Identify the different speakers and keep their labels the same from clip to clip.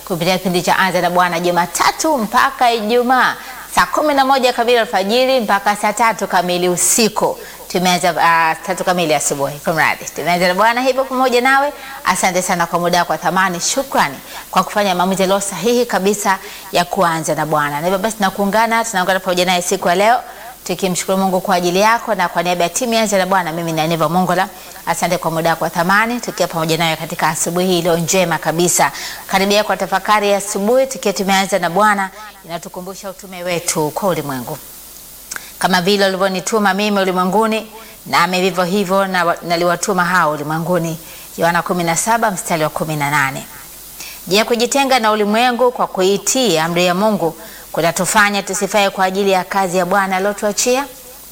Speaker 1: kupitia kipindi cha Anza na Bwana Jumatatu mpaka Ijumaa saa kumi na moja kamili alfajiri mpaka saa tatu kamili usiku. Tumeanza uh, tatu kamili asubuhi. Kumradi tumeanza na Bwana hivyo pamoja nawe. Asante sana kwa muda wako wa thamani. Shukrani kwa kufanya maamuzi yaliyo sahihi kabisa ya kuanza na Bwana. Na hivyo basi tunakuungana, tunaungana pamoja naye siku ya leo tukimshukuru Mungu kwa ajili yako na kwa niaba ya timu ya Anza na Bwana, mimi ni Aniva Mongola. Asante kwa muda wako wa thamani, tukiwa pamoja nawe katika asubuhi hii iliyo njema kabisa. Karibia kwa tafakari ya asubuhi, tukiwa tumeanza na Bwana, inatukumbusha utume wetu kwa ulimwengu kama vile ulivyonituma mimi ulimwenguni, nami vivyo hivyo na- naliwatuma hao ulimwenguni. Yohana 17 mstari wa 18. Je, kujitenga na ulimwengu kwa kuitii amri ya Mungu kutatufanya tusifae kwa ajili ya kazi ya Bwana aliyotuachia?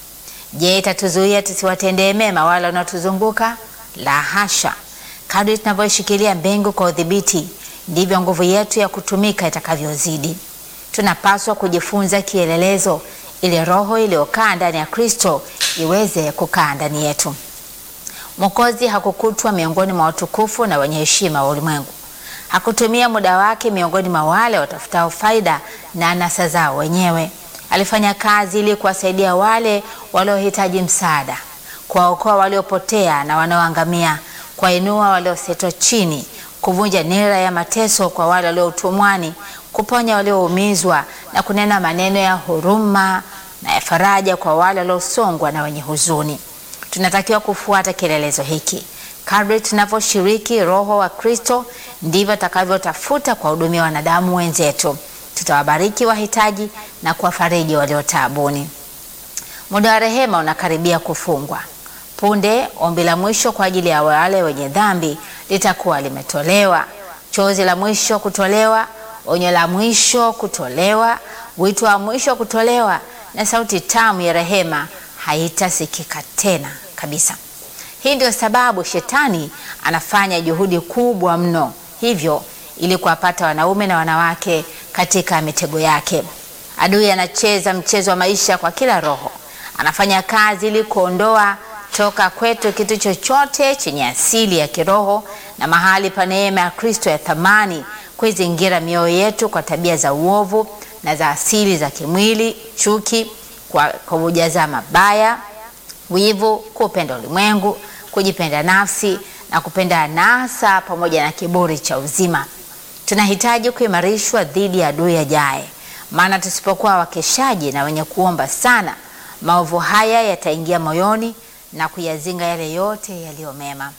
Speaker 1: Je, itatuzuia tusiwatendee mema wale wanaotuzunguka? La hasha! Kadri tunavyoishikilia mbingu kwa udhibiti, ndivyo nguvu yetu ya kutumika itakavyozidi. Tunapaswa kujifunza kielelezo ili roho iliyokaa ndani ya Kristo iweze kukaa ndani yetu. Mwokozi hakukutwa miongoni mwa watukufu na wenye heshima wa ulimwengu. Hakutumia muda wake miongoni mwa wale watafutao faida na anasa zao wenyewe. Alifanya kazi ili kuwasaidia wale waliohitaji msaada, kuwaokoa waliopotea na wanaoangamia, kuwainua waliosetwa chini, kuvunja nira ya mateso kwa wale walio utumwani, kuponya walioumizwa na kunena maneno ya huruma na ya faraja kwa wale waliosongwa na wenye huzuni. Tunatakiwa kufuata kielelezo hiki. Kadri tunavyoshiriki Roho wa Kristo, ndivyo atakavyotafuta kuwahudumia wanadamu wenzetu. Tutawabariki wahitaji na kuwafariji walio taabuni. Muda wa rehema unakaribia kufungwa. Punde ombi la mwisho kwa ajili ya wale wenye dhambi litakuwa limetolewa, chozi la mwisho kutolewa, onyo la mwisho kutolewa, wito wa mwisho kutolewa, na sauti tamu ya rehema haitasikika tena kabisa. Hii ndio sababu shetani anafanya juhudi kubwa mno hivyo ili kuwapata wanaume na wanawake katika mitego yake. Adui anacheza mchezo wa maisha kwa kila roho, anafanya kazi ili kuondoa toka kwetu kitu chochote chenye asili ya kiroho na mahali pa neema ya Kristo ya thamani, kuizingira mioyo yetu kwa tabia za uovu na za asili za kimwili, chuki, kwa kwa kujaza mabaya wivu, kupenda ulimwengu, kujipenda nafsi na kupenda anasa pamoja na kiburi cha uzima. Tunahitaji kuimarishwa dhidi ya adui ajaye, maana tusipokuwa wakeshaji na wenye kuomba sana, maovu haya yataingia moyoni na kuyazinga yale yote yaliyo mema.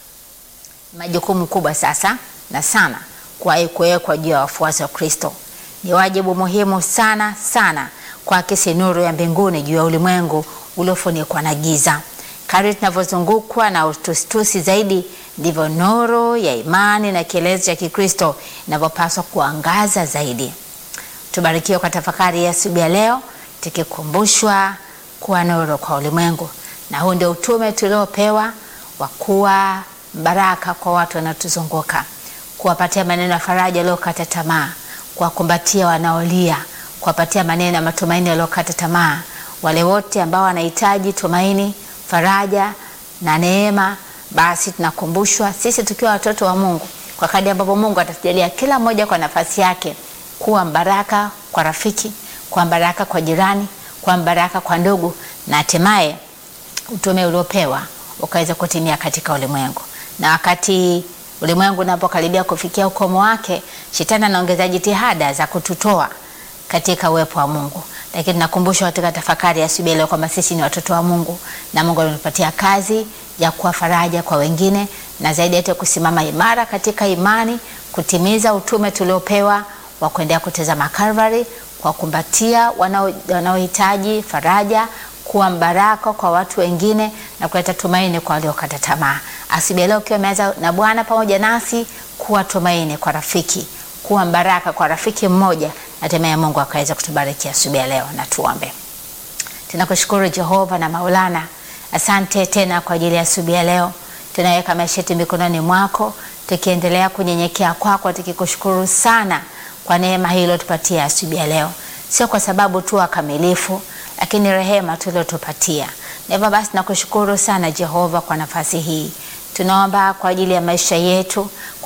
Speaker 1: Majukumu kubwa sasa na sana kuwahi kuwekwa juu ya wafuasi wa Kristo. Ni wajibu muhimu sana sana kuakisi nuru ya mbinguni juu ya ulimwengu uliofunikwa na giza. Kadri tunavyozungukwa na utusitusi zaidi, ndivyo nuru ya imani na kielezo cha Kikristo inavyopaswa kuangaza zaidi. Tubarikiwe kwa tafakari ya asubuhi ya leo, tukikumbushwa kuwa nuru kwa ulimwengu, na huu ndio utume tuliopewa wa kuwa baraka kwa watu wanaotuzunguka, kuwapatia maneno ya faraja waliokata tamaa, kuwakumbatia wanaolia, kuwapatia maneno ya matumaini waliokata tamaa, wale wote ambao wanahitaji tumaini, faraja na neema. Basi tunakumbushwa sisi tukiwa watoto wa Mungu, kwa kadri ambapo Mungu atatujalia kila mmoja kwa nafasi yake, kuwa mbaraka kwa rafiki, kuwa mbaraka kwa jirani, kuwa mbaraka kwa ndugu, na hatimaye utume uliopewa ukaweza kutimia katika ulimwengu. Na wakati ulimwengu unapokaribia kufikia ukomo wake, shetani anaongeza jitihada za kututoa katika uwepo wa Mungu, lakini tunakumbushwa katika tafakari ya asubuhi leo kwamba sisi ni watoto wa Mungu na Mungu ametupatia kazi ya kuwa faraja kwa wengine, na zaidi yote kusimama imara katika imani, kutimiza utume tuliopewa wa kuendelea kutazama Calvary, kwa kumbatia wanao- wanaohitaji faraja, kuwa mbaraka kwa watu wengine na kuleta tumaini kwa waliokata tamaa. Asubuhi leo ukiwa umeanza na Bwana pamoja nasi, kuwa tumaini kwa rafiki, kuwa mbaraka kwa rafiki mmoja, na hatimaye Mungu akaweza kutubariki asubuhi ya leo. Na tuombe. Tunakushukuru Jehova na Maulana, asante tena kwa ajili ya asubuhi ya leo. Tunaweka maisha yetu mikononi mwako, tukiendelea kunyenyekea kwako, tukikushukuru sana kwa neema hii iliyotupatia asubuhi ya leo, sio kwa sababu tu wakamilifu, lakini rehema tuliotupatia. Na hivyo basi nakushukuru sana Jehova kwa nafasi hii. Tunaomba kwa ajili ya maisha yetu, kwa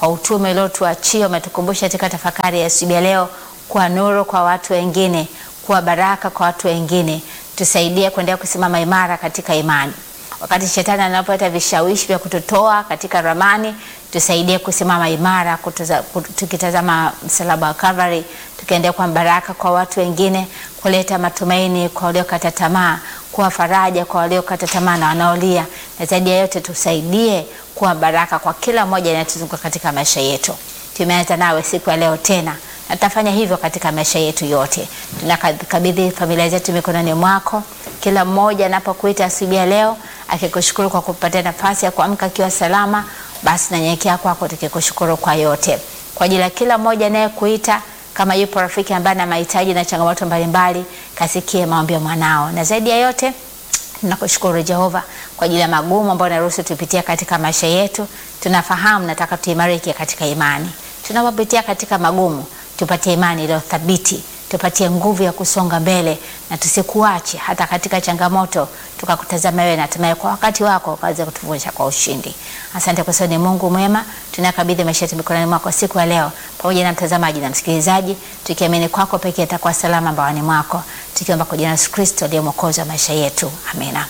Speaker 1: kwa utume uliotuachia. Umetukumbusha katika tafakari ya asubuhi ya leo kuwa nuru kwa watu wengine, kuwa baraka kwa watu wengine. Tusaidie kuendelea kusimama imara katika imani wakati shetani anapoleta vishawishi vya kututoa katika ramani, tusaidie kusimama imara kutuza, kut- tukitazama msalaba wa Calvary, tukiendelea kuwa baraka kwa watu wengine, kuleta matumaini kwa waliokata tamaa, kuwa faraja kwa waliokata tamaa na wanaolia, na zaidi ya yote tusaidie kuwa baraka kwa kila mmoja anayetuzunguka katika maisha yetu. Tumeanza nawe siku ya leo tena na tutafanya hivyo katika maisha yetu yote. Tunakabidhi familia zetu mikononi mwako, kila mmoja anapokuita asubuhi ya leo akikushukuru kwa kupatia nafasi ya kuamka akiwa salama, basi nanyenyekea kwako tukikushukuru kwa yote, kwa ajili ya kila mmoja anayekuita kama yupo rafiki ambaye ana mahitaji na changamoto mbalimbali, kasikie maombi ya mwanao, na zaidi ya yote Tunakushukuru Jehova kwa ajili ya magumu ambayo unaruhusu tupitia katika maisha yetu. Tunafahamu nataka tuimarike katika imani. Tunapopitia katika magumu, tupatie imani iliyo thabiti, tupatie nguvu ya kusonga mbele na tusikuache hata katika changamoto, tukakutazama wewe na hatimaye kwa wakati wako ukaweza kutuvusha kwa ushindi. Asante kwa sababu ni Mungu mwema. Tunakabidhi maisha yetu mikononi mwako siku ya leo, pamoja na mtazamaji na msikilizaji, tukiamini kwako pekee atakuwa salama mbaoni mwako, tukiomba kwa jina la Yesu Kristo ndiye mwokozi wa maisha yetu, amina.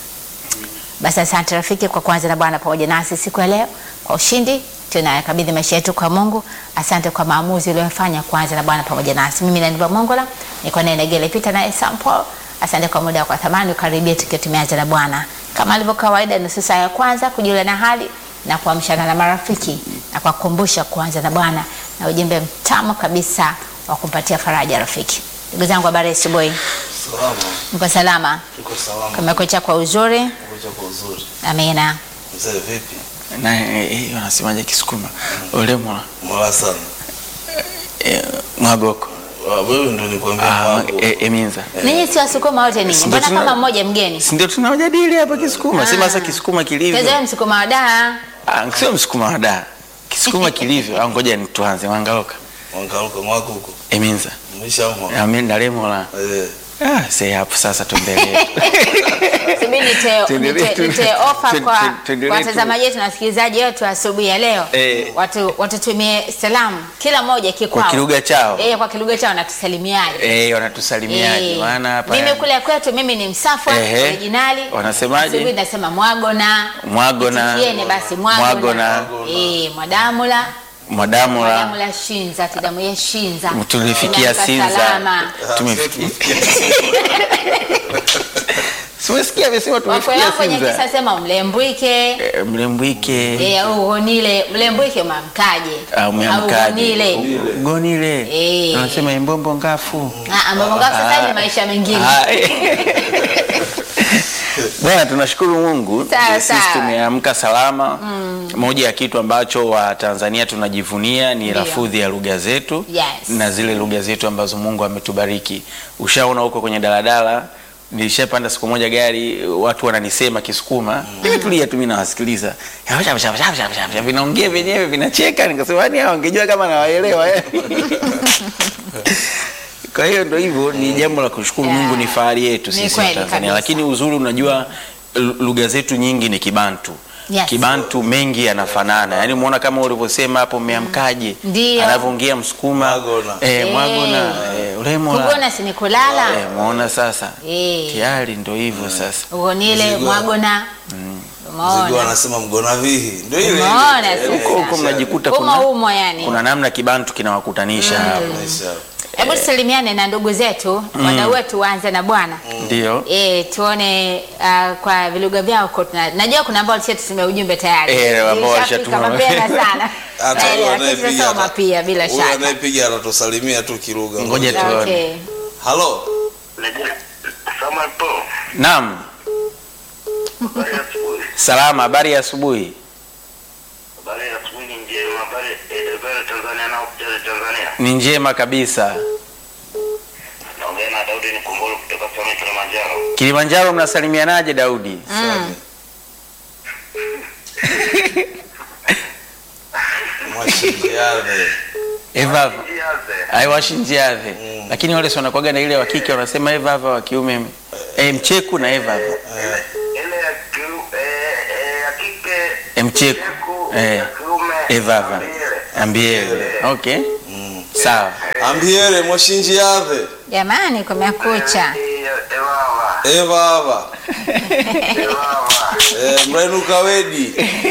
Speaker 1: Basi asante rafiki kwa kuanza na Bwana pamoja nasi siku ya leo kwa ushindi. Tunakabidhi maisha yetu kwa Mungu. Asante kwa maamuzi uliyofanya kuanza na Bwana pamoja nasi. Mimi Naniva Mongola niko naye Negele Pita naye Sample. Asante kwa muda kwa thamani ukaribia tukiwa tumeanza na Bwana kama ilivyo kawaida, nusu saa ya kwanza kujulia na hali na kuamshana na marafiki na kuwakumbusha kuanza na Bwana na ujumbe mtamu kabisa wa kumpatia faraja rafiki. Ndugu zangu, habari ya asubuhi,
Speaker 2: Salama,
Speaker 1: mko salama?
Speaker 2: tuko salama.
Speaker 1: Kumekucha kwa uzuri,
Speaker 2: Kuja kwa uzuri.
Speaker 1: amina.
Speaker 2: Mzee vipi?
Speaker 3: na eh, eh, wanasemaje Kisukuma ulemwa
Speaker 2: Mwala sana.
Speaker 3: eh, mwagoko
Speaker 2: Wa- Wewe ndo nikwambia
Speaker 3: ah,
Speaker 2: mwangu.
Speaker 3: eh, eminza
Speaker 1: Ninyi si wasukuma wote ninyi,
Speaker 3: Si
Speaker 1: mbona
Speaker 3: ndio tuna-
Speaker 1: kama mmoja mgeni?
Speaker 3: si ndio tunaojadili hapa Kisukuma sema sasa Kisukuma kilivyo
Speaker 1: Tezoea msukuma wa daa.
Speaker 3: ah, sio msukuma wa da Kisukuma kilivyo au ngoja ni tuanze wangaoka
Speaker 2: Wangaruka mwako huko.
Speaker 3: eminza
Speaker 2: Umeshamwa.
Speaker 3: ami ndalemwa
Speaker 2: Eh.
Speaker 3: ah sasa hapo sasa tuendelee
Speaker 1: Subiri nitoe
Speaker 3: Tuendelee
Speaker 1: nitoe-
Speaker 3: tu-
Speaker 1: nitoe ofa
Speaker 3: tu-
Speaker 1: kwa
Speaker 3: tu- tuendelee
Speaker 1: kwa
Speaker 3: tu.
Speaker 1: watazamaji wetu na wasikilizaji wetu asubuhi ya leo.
Speaker 3: Eh.
Speaker 1: Watu watutumie salamu kila mmoja kikwao.
Speaker 3: kwa kilugha chao
Speaker 1: Eh, kwa kilugha chao natusalimiaje?
Speaker 3: eh wanatusalimiaje
Speaker 1: Eh,
Speaker 3: maana hapa
Speaker 1: mimi kule kwetu mimi ni msafwa
Speaker 3: Ehe.
Speaker 1: originali.
Speaker 3: Wanasemaje?
Speaker 1: Asubuhi nasema mwagona.
Speaker 3: Mwagona.
Speaker 1: Itikieni basi mwagona.
Speaker 3: Mwagona.
Speaker 1: Eh, mwadamula.
Speaker 3: mwadamula
Speaker 1: Mwadamula shinza, tidamu ya shinza.
Speaker 3: tulifikia
Speaker 1: Tumeamka
Speaker 3: Sinza
Speaker 1: salama.
Speaker 3: tumefikia Simesikia amesema
Speaker 1: Wakwe
Speaker 3: tumefikia
Speaker 1: wako kwenye
Speaker 3: Sinza
Speaker 1: kisa sema mlembwike.
Speaker 3: Eh, mlembwike
Speaker 1: Eh, au ugonile, mlembwike umamkaje?
Speaker 3: au umeamkaje
Speaker 1: ugonile.
Speaker 3: gonile
Speaker 1: Eh.
Speaker 3: anasema imbombo ngafu
Speaker 1: Ah, ambapo ngapi sasa ni maisha mengine.
Speaker 3: Ah, eh. Bwana, tunashukuru Mungu
Speaker 1: Sawa,
Speaker 3: sisi
Speaker 1: sawa.
Speaker 3: tumeamka salama. Moja ya kitu ambacho Watanzania tunajivunia ni
Speaker 1: Ndio.
Speaker 3: lafudhi ya lugha zetu
Speaker 1: Yes.
Speaker 3: na zile lugha zetu ambazo Mungu ametubariki. Ushaona huko kwenye daladala nilishapanda siku moja gari, watu wananisema Kisukuma, nimetulia tu, mimi nawasikiliza, vinaongea vyenyewe vinacheka, nikasema yani hao wangejua kama nawaelewa Kwa hiyo ndo hivyo, ni jambo la kushukuru
Speaker 1: Yeah.
Speaker 3: Mungu, ni fahari yetu
Speaker 1: Ni
Speaker 3: sisi
Speaker 1: kweli
Speaker 3: wa Tanzania,
Speaker 1: kabisa.
Speaker 3: lakini uzuri, unajua l- lugha zetu nyingi ni Kibantu.
Speaker 1: Yes.
Speaker 3: Kibantu mengi yanafanana, yaani umeona kama ulivyosema hapo, mmeamkaje,
Speaker 1: Ndio.
Speaker 3: anavyoongea Msukuma
Speaker 2: Mwagona.
Speaker 3: eh,
Speaker 1: Eh.
Speaker 3: mwagona eh, ulemola
Speaker 1: Kugona si ni kulala.
Speaker 3: eh, muona sasa
Speaker 1: Eh.
Speaker 3: tayari ndo hivyo sasa.
Speaker 1: Ugonile,
Speaker 2: Mzigo.
Speaker 1: mwagona.
Speaker 2: Mzigo
Speaker 1: Umeona?
Speaker 2: anasema mgona vihi. Ndio ile.
Speaker 1: Umeona
Speaker 2: ile.
Speaker 1: sasa.
Speaker 3: Huko huko mnajikuta
Speaker 1: Umo
Speaker 3: kuna,
Speaker 1: umo yani.
Speaker 3: kuna namna Kibantu kinawakutanisha hapo,
Speaker 2: Maisha.
Speaker 1: Hebu tusalimiane na ndugu zetu, wadau wetu waanze na Bwana.
Speaker 3: ndio
Speaker 1: Eh, tuone uh, kwa vilugha vyao kwa tuna, najua kuna ambao tushatusomea ujumbe tayari.
Speaker 3: Eh, ambao
Speaker 1: Zilishafika
Speaker 3: walishatuma.
Speaker 1: mapema sana.
Speaker 2: Hata
Speaker 1: Eh,
Speaker 2: huyo
Speaker 1: lakini
Speaker 2: anayepiga
Speaker 1: tunasoma
Speaker 2: hata-
Speaker 1: pia bila
Speaker 2: huyo
Speaker 1: shaka.
Speaker 2: anayepiga anatusalimia tu kilugha.
Speaker 3: Ngoja tu. tuone.
Speaker 1: Okay.
Speaker 2: Halo.
Speaker 4: Samuel Paul,
Speaker 3: naam.
Speaker 4: habari ya asubuhi.
Speaker 3: Salama, habari ya asubuhi.
Speaker 4: Habari ya asubuhi ni njema. Habari eh, habari ya Tanzania na kucheza Tanzania.
Speaker 3: Ni njema kabisa.
Speaker 4: Naongea na Daudi Nikumbolo kutoka Same Kilimanjaro.
Speaker 3: Kilimanjaro mnasalimianaje Daudi?
Speaker 1: Mm.
Speaker 2: Mwashinjiane.
Speaker 3: Evava.
Speaker 4: Jiaze.
Speaker 3: aiwashinjiave lakini wale si wanakwaga na ile wa kike wanasema evava wa kiume e, mcheku na evava
Speaker 4: Ile ya kiu- eh, eh, ya kike
Speaker 3: e, mcheku
Speaker 4: Cheku,
Speaker 3: e,
Speaker 4: ya kiume
Speaker 3: Evava.
Speaker 4: ile.
Speaker 3: Ambiele. Okay. Sawa.
Speaker 2: ambiere mwashinji yave
Speaker 1: Jamani, kumekucha.
Speaker 4: Ewawa,
Speaker 2: evava
Speaker 4: ewawa.
Speaker 2: e, mrainuka wedi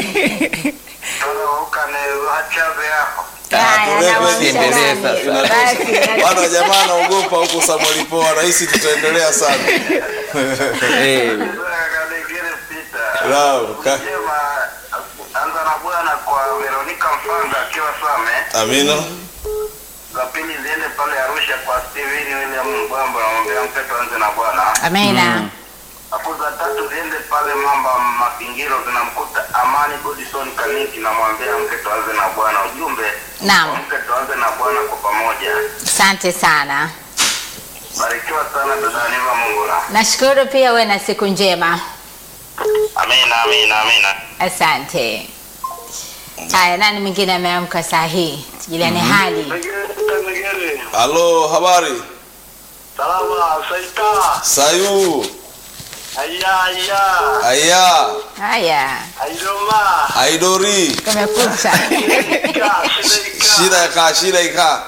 Speaker 4: Toka ne wachabe yako.
Speaker 1: Haya,
Speaker 2: turepe
Speaker 1: nawaamsha
Speaker 3: endelee
Speaker 1: nani?
Speaker 3: sasa.
Speaker 1: Basi,
Speaker 2: bana jamaa anaogopa huku Samuel Poa rahisi tutaendelea sana
Speaker 3: Eh,
Speaker 4: Kalegere pita.
Speaker 2: Naam, ka-
Speaker 4: Jema, anza na bwana kwa Veronica Mfanga akiwa Same.
Speaker 2: amina
Speaker 4: Za pili ziende pale Arusha kwa Steven William Mbwamba namwambia mtoto anze na bwana.
Speaker 1: Amina.
Speaker 4: Hapo za tatu ziende pale Mamba Mapingiro zinamkuta Amani Godison Kaniki namwambia mke tuanze na bwana. Ujumbe
Speaker 1: Naam.
Speaker 4: mke tuanze na bwana kwa pamoja.
Speaker 1: Asante sana.
Speaker 4: Barikiwa sana dada Niva Mungura.
Speaker 1: Nashukuru pia uwe na siku njema.
Speaker 4: Amina, amina, amina.
Speaker 1: Asante. Haya, nani mwingine ameamka saa hii? Tujuliane hali.
Speaker 4: Megere,
Speaker 2: halo habari
Speaker 4: salama, saita,
Speaker 2: sayu
Speaker 4: aya, aya,
Speaker 2: aya
Speaker 1: Haya,
Speaker 4: aidoma,
Speaker 2: aidori
Speaker 1: kumekucha.
Speaker 4: ika, sidaika.
Speaker 2: shida ikaa shida ikaa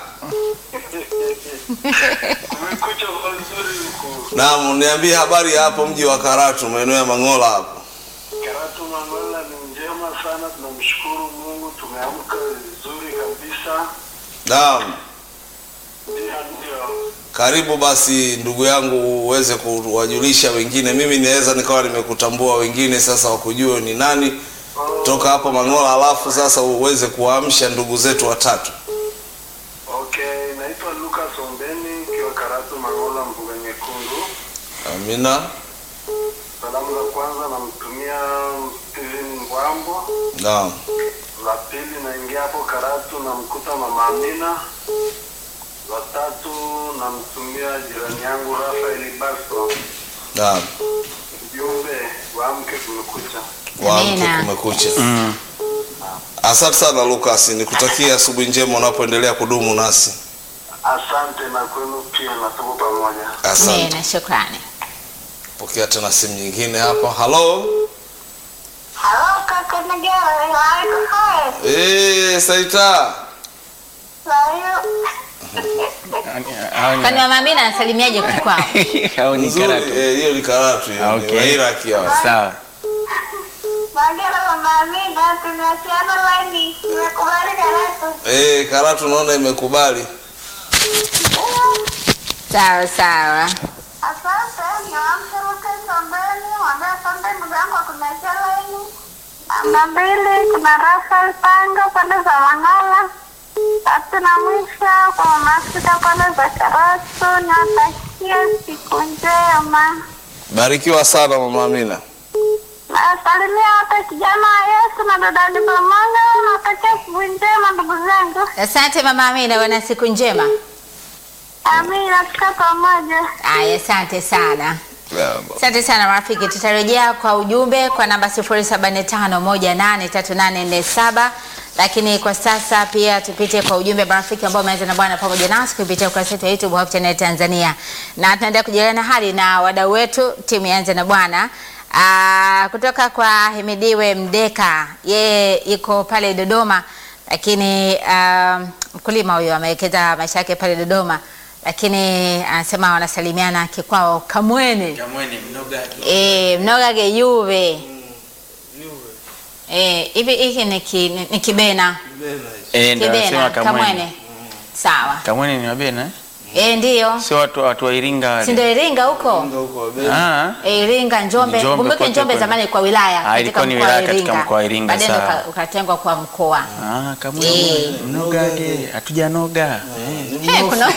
Speaker 4: Kumekucha kwa uzuri huku.
Speaker 2: naam niambie habari ya hapo mji wa karatu maeneo ya mangola hapo
Speaker 4: Karatu Mangola ni njema sana, tunamshukuru Mungu, tumeamka vizuri kabisa.
Speaker 2: naam
Speaker 4: Ndio, ndio.
Speaker 2: karibu basi ndugu yangu uweze kuwajulisha wengine mimi naweza nikawa nimekutambua wengine sasa wakujue ni nani toka hapo mangola alafu sasa uweze kuwaamsha ndugu zetu watatu
Speaker 4: Okay, naitwa Lucas Ombeni ikiwa Karatu Mangola, mbuga nyekundu.
Speaker 2: amina
Speaker 4: Salamu za kwanza namtumia Steven Mbwambo.
Speaker 2: naam
Speaker 4: La pili naingia hapo Karatu namkuta mama Amina. La tatu namtumia jirani yangu Rafael Basto.
Speaker 2: naam
Speaker 4: Ujumbe waamke kumekucha.
Speaker 2: waamke
Speaker 1: Amina.
Speaker 2: kumekucha
Speaker 3: mm.
Speaker 2: asante sana lukas nikutakia asubuhi njema unapoendelea kudumu nasi
Speaker 4: Asante na kwenu pia na tuko pamoja.
Speaker 2: asante
Speaker 1: Amina, shukrani.
Speaker 2: pokea tena simu nyingine hapa halo
Speaker 5: Halo kaka Negere, waalaikum
Speaker 2: Eh, saita
Speaker 3: Hao ni-
Speaker 1: Kwani mama Amina anasalimiaje kwao?
Speaker 3: hao ni
Speaker 2: nzuri
Speaker 3: karatu.
Speaker 2: eh, hiyo ni karatu hiyo
Speaker 3: Ah,
Speaker 2: ni
Speaker 3: okay.
Speaker 2: Wairaki hawa.
Speaker 3: Sawa.
Speaker 5: Magera mama Amina, tumeachiana laini, nimekubali karatu.
Speaker 2: Eh, karatu naona imekubali
Speaker 1: Sawa sawa.
Speaker 5: Asante, niwaamshe Lucas Ombeni, mwambie asante ndugu yangu kwa kuniachia laini. Namba mbili, kuna Rafael Panga pande za Mangala. Tatu na mwisho kwa mama Afrika pande za Karatu, niwatakie siku njema.
Speaker 2: barikiwa sana mama amina
Speaker 5: Nasalimia wote kijana wa Yesu na dada ni pamoja. Natakia asubuhi njema ndugu zangu.
Speaker 1: Asante mama Amina, uwe na siku njema.
Speaker 5: Amina, tuka pamoja.
Speaker 1: Aya, asante sana. Asante sana marafiki, tutarejea kwa ujumbe kwa namba 0745183847 lakini kwa sasa pia tupite kwa ujumbe marafiki ambao umeanza na Bwana pamoja nasi kupitia ukurasa wetu wa YouTube Hope Channel Tanzania, na tunaendelea kujadiliana hali na wadau wetu timu ya Anza na Bwana. Aa, kutoka kwa Himidiwe Mdeka, yeye yuko pale Dodoma, lakini um, mkulima huyo amewekeza maisha yake pale Dodoma, lakini anasema wanasalimiana kikwao Kamweni.
Speaker 3: Kamweni mnoga.
Speaker 1: Eh, mnogage yuve Eh, hivi hiki ni ki- ni ni kibena
Speaker 3: Eh, ndio
Speaker 1: kibena
Speaker 3: anasema Kamweni.
Speaker 1: kamwene sawa
Speaker 3: Kamweni ni wabena? eh?
Speaker 1: eh, ndio
Speaker 3: Sio watu watu wa Iringa wale.
Speaker 1: si ndio Iringa huko
Speaker 3: Ah.
Speaker 1: Eh, Iringa Njombe,
Speaker 3: Njombe
Speaker 1: kumbuke
Speaker 3: kote
Speaker 1: Njombe
Speaker 3: kule.
Speaker 1: zamani kwa wilaya
Speaker 3: Ah,
Speaker 1: katika
Speaker 3: ilikuwa ni
Speaker 1: mkoa wa
Speaker 3: wilaya katika
Speaker 1: Iringa.
Speaker 3: mkoa wa Iringa,
Speaker 1: baadaye
Speaker 3: sawa.
Speaker 1: uka- ukatengwa kwa mkoa
Speaker 3: Ah, Kamweni. Mnogage. Hatujanoga.
Speaker 1: Eh, kuna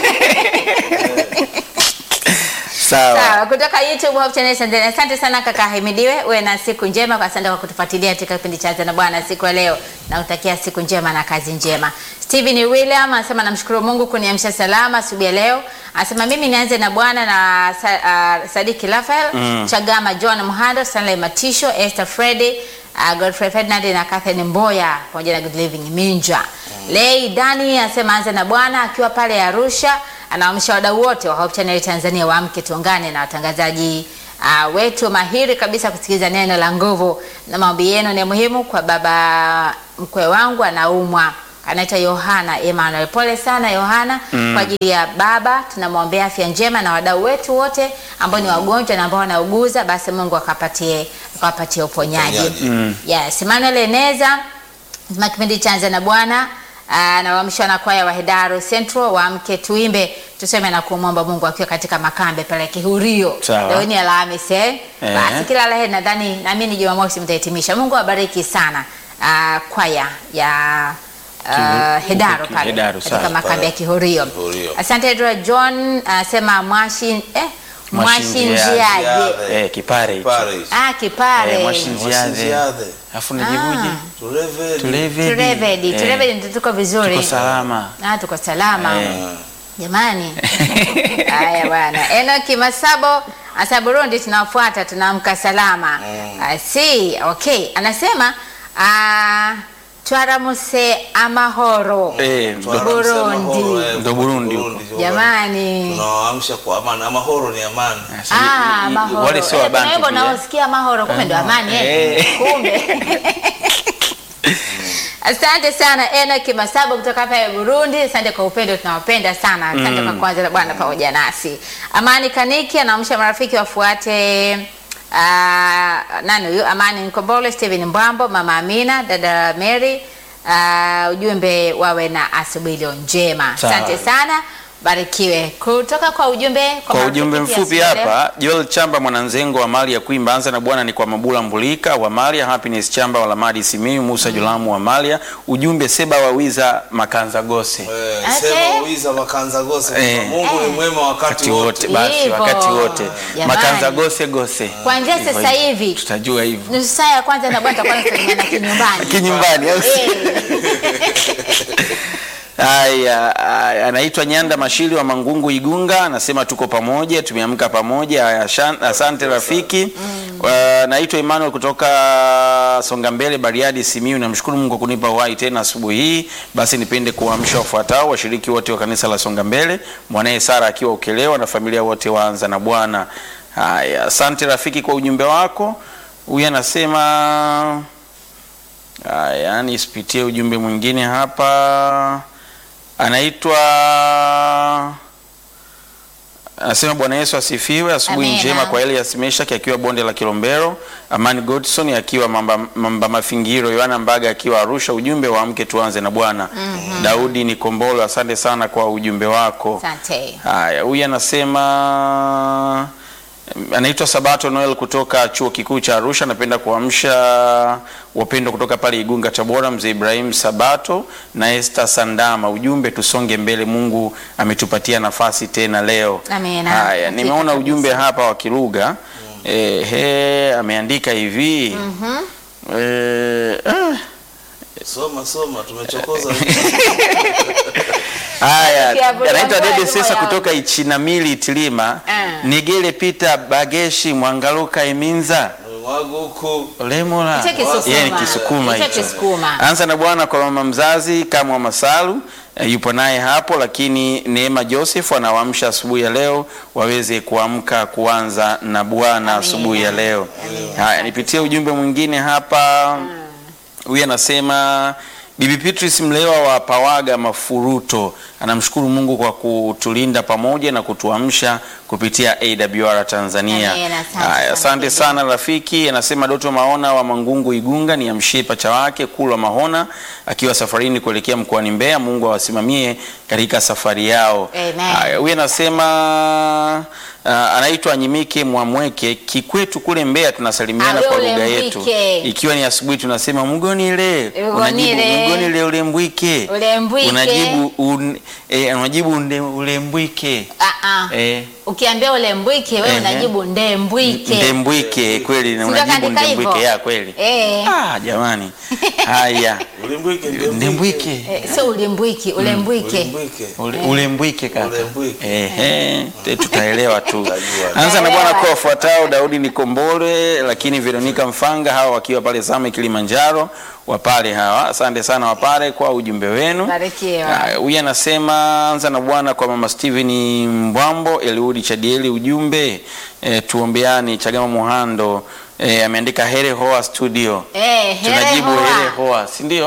Speaker 3: Sawa.
Speaker 1: Sawa, kutoka YouTube Hope Channel Tanzania. Asante sana kaka Himidiwe, uwe na siku njema. Kwa asante kwa kutufuatilia katika kipindi cha Anza na Bwana siku ya leo, na utakia siku njema na kazi njema. Steven William anasema namshukuru Mungu kuniamsha salama asubuhi ya leo. Anasema mimi nianze na Bwana na sa, uh, Sadiki Rafael
Speaker 3: Mm.
Speaker 1: Chagama, John Mhando, Stanley Matisho, Esther Freddy uh, Godfrey Ferdinand na Catherine Mboya pamoja na Good Living Minja. Lei Dani anasema anza na Bwana akiwa pale Arusha, anaamsha wadau wote wa Hope Channel Tanzania waamke, tuungane na watangazaji uh, wetu mahiri kabisa kusikiliza neno la nguvu, na maombi yenu ni muhimu kwa baba mkwe wangu anaumwa anaitwa Yohana Emmanuel. Pole sana Yohana kwa ajili ya baba, tunamwombea afya njema na wadau wetu wote ambao ni wagonjwa na ambao wanauguza, basi Mungu akapatie akawapatie uponyaji.
Speaker 2: Uponyaji.
Speaker 1: Yes, Emmanuel Eneza Sema kipindi cha Anza na Bwana ah, na waamsha na kwaya wa Hedaru Central waamke tuimbe tuseme na kumwomba Mungu akiwa katika makambe pale Kihurio.
Speaker 3: Sawa.
Speaker 1: Leo ni Alhamisi eh.
Speaker 3: Eh.
Speaker 1: Basi kila la heri nadhani naamini Jumamosi mtahitimisha. Mungu awabariki sana ah, kwaya ya ah,
Speaker 3: Kihu-
Speaker 1: Hedaru
Speaker 3: Ki-
Speaker 1: pale
Speaker 3: Hedaru,
Speaker 1: katika
Speaker 3: sawa,
Speaker 1: makambe ya Kihurio.
Speaker 2: Kihurio.
Speaker 1: Asante Edra John asema mwashi eh
Speaker 3: Mwashinjiaje.
Speaker 1: mwashinjiaje.
Speaker 3: Eh, kipare hicho.
Speaker 2: Pare hicho.
Speaker 1: Ah, kipare.
Speaker 3: Eh, mwashinjiaje.
Speaker 2: Mwashinjiaje.
Speaker 3: Alafu nijibuje?
Speaker 2: Turevedi.
Speaker 3: Tulevedi.
Speaker 1: Turevedi,
Speaker 3: Eh,
Speaker 1: turevedi ndio tuko vizuri.
Speaker 3: Tuko salama.
Speaker 1: Ah, tuko salama.
Speaker 3: Eh.
Speaker 1: Jamani. Haya bwana. Enoki Masabo asa Burundi tunafuata tunaamka salama. I see. Okay. Anasema ah twaramuse amahoro.
Speaker 3: Eh, ndo-
Speaker 2: Tunaamsha mahoro,
Speaker 1: Burundi.
Speaker 2: eh,
Speaker 3: Ndo Burundi huko.
Speaker 2: jamani.
Speaker 1: Jamani.
Speaker 2: Tunawaamsha kwa amani. Amahoro ni amani.
Speaker 1: Ah,
Speaker 3: i- i-
Speaker 1: mahoro.
Speaker 3: wale sio
Speaker 1: Eh,
Speaker 3: wabantu
Speaker 1: kuna wimbo
Speaker 3: pia.
Speaker 1: unaosikia mahoro kumbe ndo amani eh.
Speaker 3: Eh.
Speaker 1: Kumbe. Asante sana Enoki Masabo kutoka hapa ya Burundi. Asante kwa upendo, tunawapenda sana. Asante kwa kwanza la Bwana pamoja nasi. Amani Kaniki anaamsha marafiki wafuate uh, nani huyu? Amani Nkombole, Steven Mbwambo, Mama Amina, dada Mary. Uh, ujumbe wawe na asubuhi iliyo njema.
Speaker 3: Sawa.
Speaker 1: Asante sana, barikiwe. Kutoka kwa ujumbe
Speaker 3: Kwa
Speaker 1: marafiki
Speaker 3: ujumbe
Speaker 1: pia
Speaker 3: mfupi
Speaker 1: asubuhi leo.
Speaker 3: hapa, Joel Chamba mwananzengo wa mali ya kuimba anza na Bwana ni kwa Mabula Mbulika wa Malia, Happiness Chamba wa Lamadi Simiyu, Musa Julamu wa Malia. Ujumbe Seba wa Wiza Makanza Gose.
Speaker 2: Eh,
Speaker 1: Okay.
Speaker 2: Sema uiza makanza gose.
Speaker 3: Eh.
Speaker 2: Mungu ni mwema wakati
Speaker 3: Wakati wote
Speaker 2: wote.
Speaker 3: basi,
Speaker 1: Hivyo.
Speaker 3: wakati wote
Speaker 1: Jamani.
Speaker 3: Makanza Gose Gose.
Speaker 1: Kuanzia
Speaker 3: Hivyo
Speaker 1: sasa
Speaker 3: hivyo.
Speaker 1: hivi.
Speaker 3: tutajua hivyo
Speaker 1: nusu saa ya kwanza na bwana tutakuwa tunasalimiana kinyumbani.
Speaker 3: kinyumbani au si?
Speaker 1: Eh.
Speaker 3: Haya, haya, anaitwa Nyanda Mashili wa Mangungu Igunga, anasema tuko pamoja, tumeamka pamoja. Haya, ashan- Asante rafiki. Wa- Naitwa Emmanuel kutoka Songa Mbele, Bariadi, Simiyu. Namshukuru Mungu kwa kunipa uhai tena asubuhi hii. Basi nipende kuwaamsha wafuatao washiriki wote wa kanisa la Songa Mbele, mwanaye Sara akiwa Ukelewa na familia wote waanza na Bwana. Haya, asante rafiki kwa ujumbe wako. Huyu anasema Haya, nisipitie ujumbe mwingine hapa. Anaitwa anasema Bwana Yesu asifiwe. Asubuhi
Speaker 1: Amina.
Speaker 3: njema kwa Elias Meshaki akiwa bonde la Kilombero, Amani Godson akiwa mamba, mamba Mafingiro, Yohana Mbaga akiwa Arusha. Ujumbe wa mke tuanze na Bwana. Daudi Nikombolo, asante sana kwa ujumbe wako.
Speaker 1: Asante.
Speaker 3: Haya, huyu anasema anaitwa Sabato Noel kutoka chuo kikuu cha Arusha. Napenda kuamsha wapendwa kutoka pale Igunga, Tabora, mzee Ibrahim Sabato na Esther Sandama. Ujumbe tusonge mbele, Mungu ametupatia nafasi tena leo.
Speaker 1: Amina.
Speaker 3: Haya,
Speaker 1: Hakika
Speaker 3: nimeona
Speaker 1: kabisa.
Speaker 3: ujumbe hapa wa Kiruga ehe, ameandika hivi eh, ah,
Speaker 2: Soma soma tumechokoza.
Speaker 3: Haya,
Speaker 1: Ukiabudu
Speaker 3: anaitwa
Speaker 1: Mungu
Speaker 3: Dede
Speaker 1: lazima
Speaker 3: Sesa
Speaker 1: yawe.
Speaker 3: kutoka Ichinamili Itilima.
Speaker 1: Ah.
Speaker 3: Nigele Pita Bageshi Mwangaluka Iminza
Speaker 2: Mwaguku.
Speaker 3: Lemola.
Speaker 1: Hicho Kisukuma.
Speaker 3: Yeye ni Kisukuma
Speaker 1: Hicho
Speaker 3: hicho.
Speaker 1: Kisukuma.
Speaker 3: Anza na Bwana kwa mama mzazi kama wa Masalu eh, yupo naye hapo, lakini Neema Joseph anawaamsha asubuhi ya leo waweze kuamka kuanza na Bwana
Speaker 1: Amina.
Speaker 3: asubuhi ya leo.
Speaker 1: Amina.
Speaker 3: Haya, nipitie ujumbe mwingine hapa. Huyu anasema Bibi Beatrice Mlewa wa Pawaga Mafuruto anamshukuru Mungu kwa kutulinda pamoja na kutuamsha kupitia AWR Tanzania.
Speaker 1: Amen, asante
Speaker 3: Haya,
Speaker 1: sana,
Speaker 3: asante
Speaker 1: Bibi.
Speaker 3: sana rafiki. Anasema Doto Maona wa Mangungu Igunga ni amshie pacha wake Kulwa Mahona akiwa safarini kuelekea mkoani Mbeya. Mungu awasimamie katika safari yao.
Speaker 1: Amen.
Speaker 3: Haya, huyu anasema uh, anaitwa Nyimike Mwamweke Kikwetu kule Mbeya, tunasalimiana
Speaker 1: Ah,
Speaker 3: kwa
Speaker 1: ule
Speaker 3: lugha yetu
Speaker 1: Mbwike.
Speaker 3: ikiwa ni asubuhi tunasema mgonile,
Speaker 1: Mgonile.
Speaker 3: unajibu mgonile ulembwike,
Speaker 1: Ulembwike.
Speaker 3: unajibu un, eh, unajibu unde- ulembwike
Speaker 1: Ah, ah.
Speaker 3: eh,
Speaker 1: Ukiambia ule mbwike wewe
Speaker 3: Ehe.
Speaker 1: unajibu ndembwike.
Speaker 3: ndembwike kweli, na
Speaker 1: Si
Speaker 3: unajibu
Speaker 1: kaandika hivyo?
Speaker 3: ndembwike ya kweli.
Speaker 1: Eh.
Speaker 3: Ah, jamani, haya
Speaker 2: Ulimbwike
Speaker 3: ndembwike
Speaker 1: Eh, sio ulimbwiki, ulembwike.
Speaker 2: Ulimbwike.
Speaker 3: Ule- ulembwike kaka,
Speaker 2: Ulembwike.
Speaker 3: ehe, te- tutaelewa tu.
Speaker 2: Tutajua.
Speaker 3: Anza na bwana kwa wafuatao: Daudi Nikombole, lakini Veronica Mfanga, hawa wakiwa pale Same Kilimanjaro, wapale hawa. Asante sana wapale kwa ujumbe wenu.
Speaker 1: Barikiwa.
Speaker 3: Haya, Huyu anasema anza na bwana kwa mama Steven Mbwambo, Eliudi Chadieli, ujumbe e, tuombeani. Chagama Muhando e, ameandika here hoa studio
Speaker 1: Eh, here
Speaker 3: tunajibu
Speaker 1: hoa.
Speaker 3: here hoa, si ndio?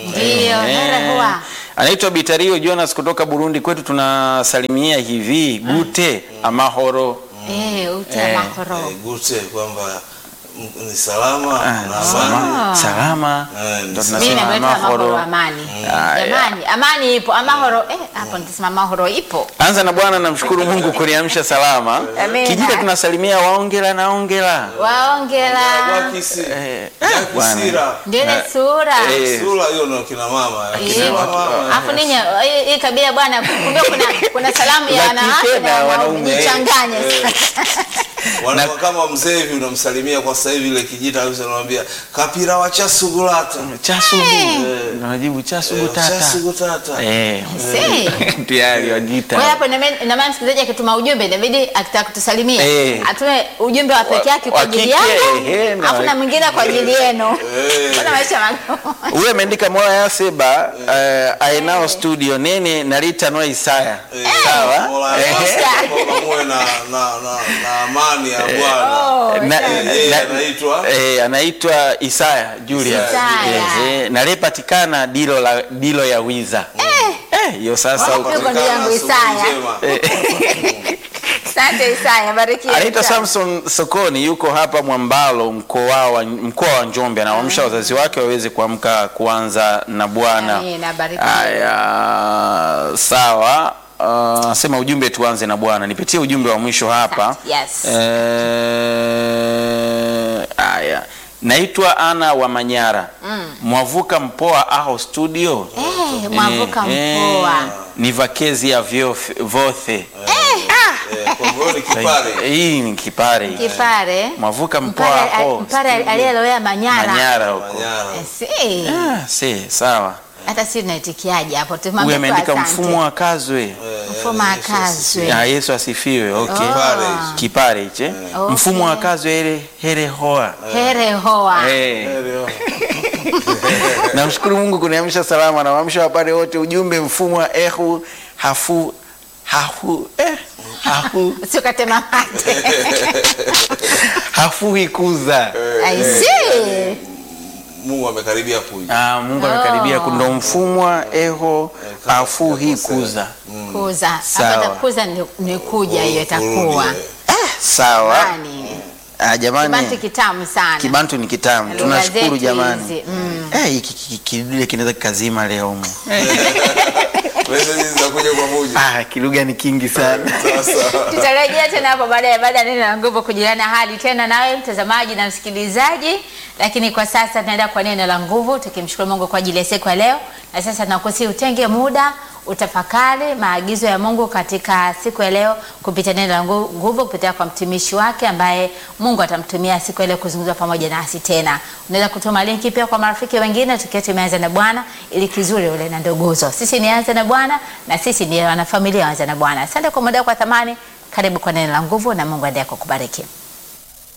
Speaker 1: Ndiyo, here huwa.
Speaker 3: Anaitwa Bitario Jonas kutoka Burundi. Kwetu tunasalimia hivi gute amahoro.
Speaker 1: Eh, ute
Speaker 3: Eh,
Speaker 1: mahoro.
Speaker 2: Eh, gute kwamba m- ni salama
Speaker 3: Ah,
Speaker 2: na amani.
Speaker 3: salama, salama.
Speaker 2: Eh,
Speaker 3: Ndo
Speaker 2: ni
Speaker 3: tunasema
Speaker 1: Mimi nameleta mahoro
Speaker 3: amahoro.
Speaker 1: amani.
Speaker 3: Ah,
Speaker 1: Jamani, amani ipo, amahoro eh, hapo nitasema mahoro ipo.
Speaker 3: Anza na Bwana, namshukuru Mungu kuniamsha salama.
Speaker 1: Amina.
Speaker 3: Kijita tunasalimia waongela na ongela.
Speaker 1: Waongela.
Speaker 2: Wakisi.
Speaker 3: Eh,
Speaker 2: Jaki
Speaker 3: bwana.
Speaker 2: Sira.
Speaker 1: Ndio ile
Speaker 3: Na-
Speaker 1: sura.
Speaker 3: Eh,
Speaker 2: Sura hiyo ndio kina mama.
Speaker 1: Iyo.
Speaker 2: Kina mama.
Speaker 1: Alafu ninyi hii- hii tabia bwana, kumbe kuna kuna salamu ya
Speaker 3: Za
Speaker 1: wanawake
Speaker 3: kike
Speaker 1: na
Speaker 3: na
Speaker 1: wanaume
Speaker 3: wanaume.
Speaker 1: jichanganye.
Speaker 2: Wanakuwa kama mzee hivi unamsalimia kwa sasa hivi ile kijita kabisa unamwambia kapira wa chasugulata.
Speaker 3: Chasugu. Unajibu chasugu tata.
Speaker 2: Chasugutata.
Speaker 3: Eh.
Speaker 1: Si.
Speaker 3: Tayari wajita.
Speaker 1: Kwa hiyo hapo iname- ina maana msikilizaji akituma ujumbe inabidi akitaka kutusalimia
Speaker 3: Eh.
Speaker 1: atume ujumbe wa peke yake kwa
Speaker 3: Wa
Speaker 1: ajili
Speaker 3: kike, ehe,
Speaker 1: yangu
Speaker 3: na
Speaker 1: alafu na
Speaker 3: wa-
Speaker 1: mwingine kwa ajili yenu.
Speaker 2: Eh.
Speaker 1: Kuna maisha magumu.
Speaker 3: Huyo ameandika moya ya seba eh, aenao studio nene nalita noa Isaya. Sawa?
Speaker 2: Mola
Speaker 3: Eh,
Speaker 2: yako, kwamba muwe na, na, na, na amani ya Bwana.
Speaker 1: Oh,
Speaker 3: na-
Speaker 1: sawa.
Speaker 2: Yeye
Speaker 3: na-
Speaker 2: anaitwa
Speaker 3: eh, anaitwa Isaya Julius.
Speaker 1: Isaya.
Speaker 3: Eh, eh, nalipatikana dilo la dilo ya wiza. Eh, hiyo sasa
Speaker 1: Wapi
Speaker 3: huko.
Speaker 1: huko ndugu yangu
Speaker 2: Asubuhi
Speaker 1: Isaya.
Speaker 2: njema.
Speaker 1: Asante Isaya, barikiwa.
Speaker 3: Anaitwa
Speaker 1: sana.
Speaker 3: Samson Sokoni, yuko hapa Mwambalo, mkoa wa mkoa wa Njombe. Anawaamsha wazazi wake waweze kuamka kuanza na Bwana.
Speaker 1: Amina, barikiwa.
Speaker 3: Haya, sawa. Uh, sema ujumbe tuanze na Bwana. Nipitie ujumbe wa mwisho hapa.
Speaker 1: Yes.
Speaker 3: Eh, haya. Naitwa Ana wa Manyara. Mwavuka Mpoa aho studio.
Speaker 1: Eh, Mwavuka
Speaker 3: Eh,
Speaker 1: Mpoa.
Speaker 3: eh, Ni vakezi ya vyof- vothe.
Speaker 2: Eh, kwa hivyo ni kipare.
Speaker 3: Hii ni kipare. hiki.
Speaker 1: Kipare.
Speaker 3: Mwavuka Mpoa
Speaker 1: Mpare
Speaker 3: aho.
Speaker 1: Mpare aliyelowea Manyara.
Speaker 3: Manyara huko.
Speaker 2: Manyara.
Speaker 1: Eh, si.
Speaker 3: Ah, si, sawa.
Speaker 1: Hata si tunaitikiaje hapo
Speaker 3: Huyu
Speaker 1: tumwambie tu
Speaker 3: ameandika
Speaker 1: asante.
Speaker 3: mfumo wa kazwe.
Speaker 2: Eh,
Speaker 1: Mfumo
Speaker 2: Yesu
Speaker 1: akazwe.
Speaker 3: Ah, Yesu asifiwe. Okay.
Speaker 2: Kipare hicho.
Speaker 3: Kipare hiche.
Speaker 1: Okay.
Speaker 3: Mfumo wa kazwe ile here hoa.
Speaker 1: Here hoa.
Speaker 3: Eh.
Speaker 2: Leo.
Speaker 3: Namshukuru Mungu kuniamsha salama na waamsha wapare wote ujumbe mfumo wa ehu hafu hafu eh, hafu
Speaker 1: Usikatema mate.
Speaker 3: hafuhi kuza.
Speaker 1: I see.
Speaker 2: Mungu amekaribia kuja.
Speaker 3: Ah, Mungu amekaribia kundo mfumo wa eho hafuhi kuza.
Speaker 1: Kuza.
Speaker 3: Sawa.
Speaker 1: Hapa kuza ni, ni kuja hiyo itakuwa.
Speaker 2: Kurudi,
Speaker 3: Sawa.
Speaker 1: Yaani
Speaker 3: Ah, jamani.
Speaker 1: kibantu kitamu sana.
Speaker 3: Kibantu ni kitamu.
Speaker 1: Lugha
Speaker 3: Tunashukuru
Speaker 1: zetu
Speaker 3: jamani.
Speaker 1: hizi, mm.
Speaker 3: Eh, hiki ki- kidude kinaweza kikazima leo humu.
Speaker 2: Message zinakuja kwa muja.
Speaker 3: Ah, kilugha ni kingi sana.
Speaker 2: Sasa.
Speaker 1: tutarejea tena hapo baadaye baada ya neno la nguvu kujiliana hali tena nawe mtazamaji na msikilizaji lakini kwa sasa tunaenda kwa neno la nguvu tukimshukuru mungu kwa ajili ya siku ya leo na sasa nakusi utenge muda utafakari maagizo ya mungu katika siku ya leo kupitia neno la ngu- nguvu kupitia kwa mtumishi wake ambaye mungu atamtumia siku ya leo kuzungumza pamoja nasi tena unaweza kutuma linki pia kwa marafiki wengine tukiwa tumeanza na bwana ili kizuri ule na ndoguzo sisi nianze na bwana na sisi ni wanafamilia waanza na bwana asante kwa muda wako wa thamani karibu kwa neno la nguvu na mungu aendelee kukubariki